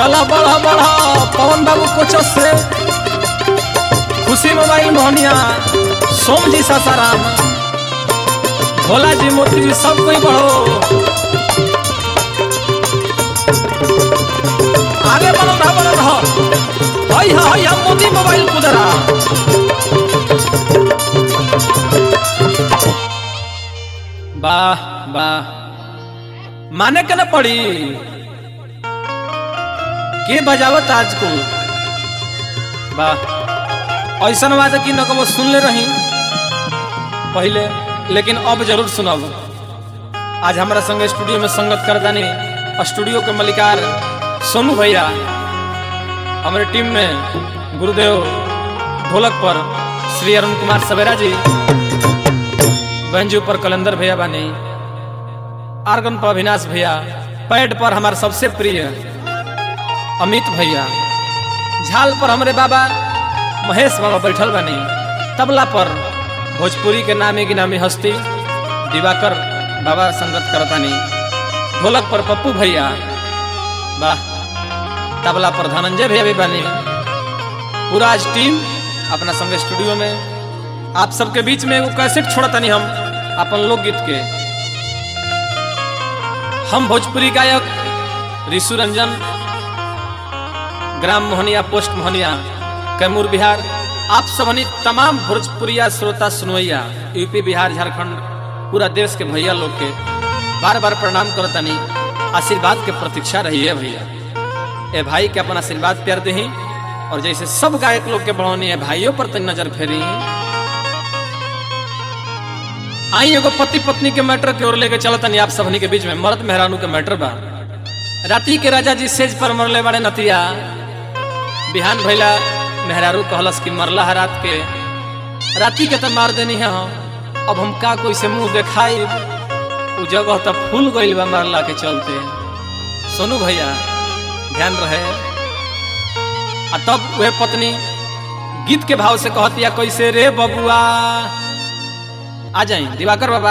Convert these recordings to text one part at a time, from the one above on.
चला बढ़ा बढ़ा पवन बाबू कोचस से खुशी मोबाइल मोहनिया सोम जी सासाराम भोला जी मोती जी सब कोई बढ़ो आगे बढ़ो रहा बढ़ो रहा हई हा हई हम मोदी मोबाइल कुदरा वाह वाह माने के न पड़ी के बजावत आज को वाह ऐसा बात है कि न कबो सुन ले रही पहले लेकिन अब जरूर सुनब आज हमारा संग स्टूडियो में संगत कर जानी स्टूडियो के मलिकार सोनू भैया हमारे टीम में गुरुदेव ढोलक पर श्री अरुण कुमार सवेरा जी बहनजू पर कलंदर भैया बानी आर्गन पर अविनाश भैया पैड पर हमारे सबसे प्रिय अमित भैया झाल पर हमारे बाबा महेश बाबा बैठल बानी तबला पर भोजपुरी के नामी गिनामी हस्ती दिवाकर बाबा संगत करतानी ढोलक पर पप्पू भैया वाह तबला पर धनंजय भैया भी बानी पूरा आज टीम अपना संग स्टूडियो में आप सबके बीच में एगो कैसेट छोड़तानी हम अपन लोकगीत के हम भोजपुरी गायक ऋषु रंजन ग्राम मोहनिया पोस्ट मोहनिया कैमूर बिहार आप सबनी तमाम भोजपुरिया श्रोता सुनवैया यूपी बिहार झारखंड पूरा देश के भैया लोग के बार बार प्रणाम करतनी आशीर्वाद के प्रतीक्षा रही है भैया ए भाई के अपन आशीर्वाद प्यार दही और जैसे सब गायक लोग के बढ़ौनी है भाइयों पर तनी नजर फेरी आई एगो पति पत्नी के मैटर की ओर लेके चलतनी आप सबनी के बीच में मर्द मेहरानू के मैटर बा राती के राजा जी सेज पर मरले बड़े नतिया बिहान भैला मेहरारू कहलस कि मरला है रात के राती के तो मार देनी है हम अब हम का कोई से मुंह देखाई उ जगह तो फूल गइल बा मरला के चलते सोनू भैया ध्यान रहे आ तब वह पत्नी गीत के भाव से कहतिया कैसे रे बबुआ आ जाए दिवाकर बाबा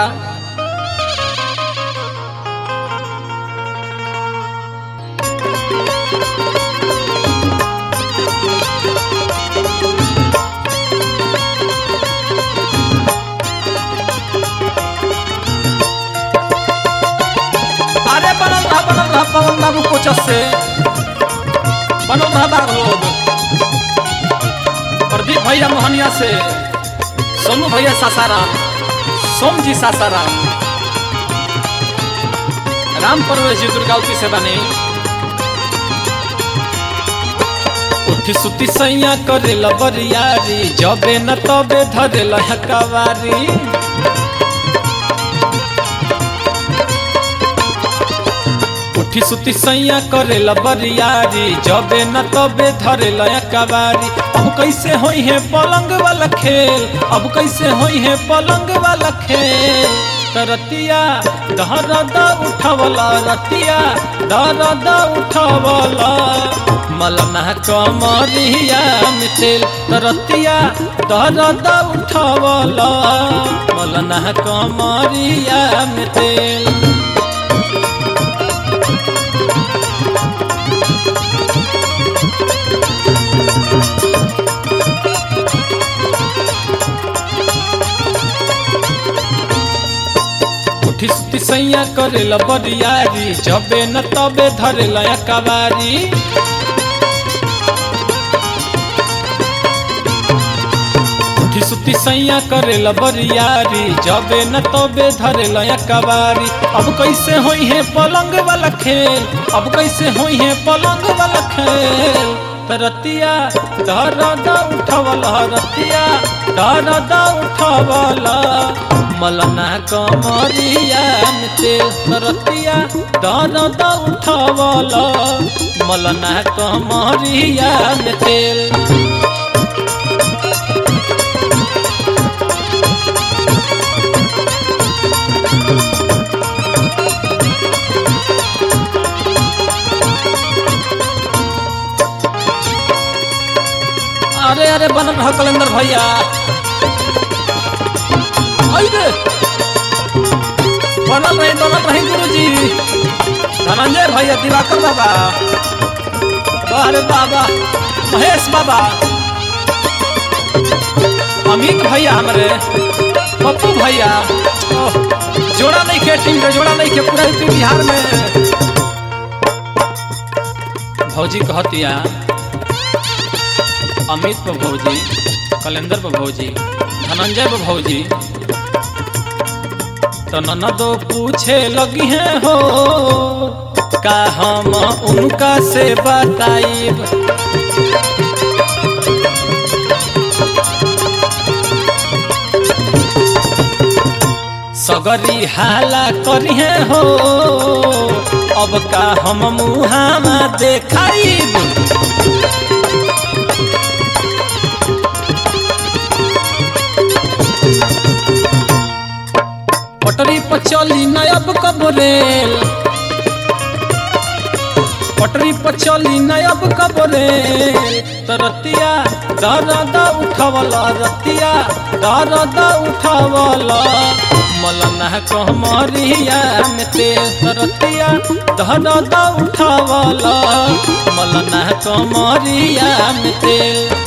अरे बनल रहा बनल रहा पवन बाबू कोचस से बनल रहा बाग लोग प्रदीप भैया मोहनिया से सोनू भैया सासाराम सोम जी सासाराम राम परवेश जी दुर्गावती से बने उठी सुती सैया करे बरियारी जबे न तबे धरे हकावारी उठी सुती सैया करे बरियारी जबे न तबे धरे कबारी अब कैसे होई है पलंग वाला खेल अब कैसे होई है पलंग वाला खेल तरतिया दहरदा उठवला रतिया दहरदा उठवला मलना कमरिया मिथिल तरतिया दहरदा उठवला मलना कमरिया मिथिल उठी सुती सैया करेला बरियारी जबे न तबे धरेला कबारी उठी सुती सैया करेला बरियारी जबे न तबे धरेला कबारी अब कैसे होई है पलंग वाला खेल अब कैसे होई है पलंग वाला खेल रतिया दरदा उठवला रतिया दरदा उठवला मलना कमरिया में तेल रतिया दरदा उठवला मलना कमरिया में तेल अरे अरे बनल रह कलेंदर भैया आई रे बनल रही बनल रही गुरुजी धनंजय भैया दिवाकर बाबा अरे बाबा महेश बाबा अमित भैया हमारे पप्पू भैया ओह, जोड़ा नहीं के टीम के जोड़ा नहीं के पूरा यूपी बिहार में भौजी कहतिया अमित पर भौजी कलेंदर पर भौजी धनंजय पर भौजी तो ननदो पूछे लगी है हो का हम उनका से बताइब सगरी हाला करिहे हो अब का हम मुहामा देखाइब पटरी पर चली नयब कब रेल पटरी पर चली नयब कब रेल त रतिया दर्द उठवल रतिया दर्द उठवल मलना कहमरिया में तेल त रतिया दर्द उठवल मलना कहमरिया में तेल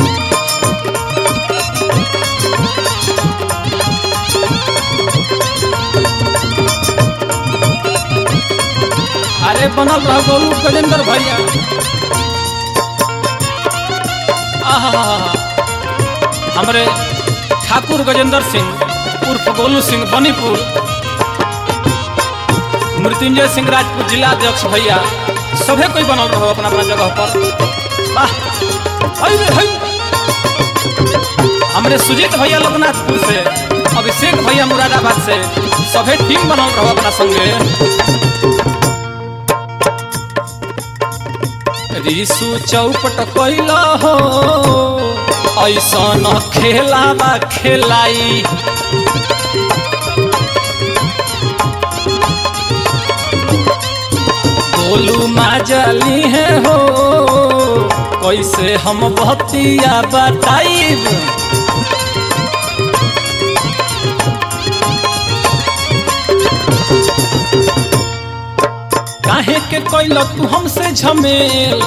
अरे बनल रह गोलू गजेंद्र भैया आहा हमरे ठाकुर गजेंद्र सिंह उर्फ गोलू सिंह बनीपुर मृत्युंजय सिंह राजपूत जिला अध्यक्ष भैया सभे कोई बनल रहो अपना अपना जगह पर वाह हई रे हई हमरे सुजीत भैया लोकनाथपुर से अभिषेक भैया मुरादाबाद से सभे टीम बनल रहो अपना संगे रिसु चौपट कैला हो ऐसा न खेलावा खेलाई गोलू माजली है हो कैसे हम बतिया बताइब काहे के कैल तू हमसे झमेल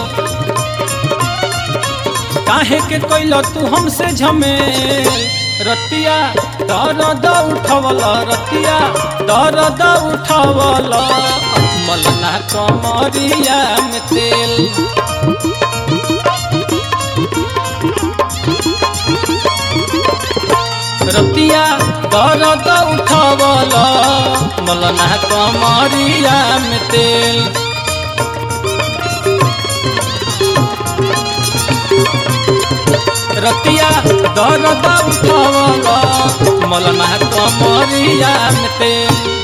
काहे के कैल तू हमसे झमेल रतिया दर्द उठवल रतिया दर्द उठवल मलना कमरिया में तेल रतिया दर्द उठवल मलना कमरिया में तेल रतिया दर्द उठवल मलना कमरिया में तेल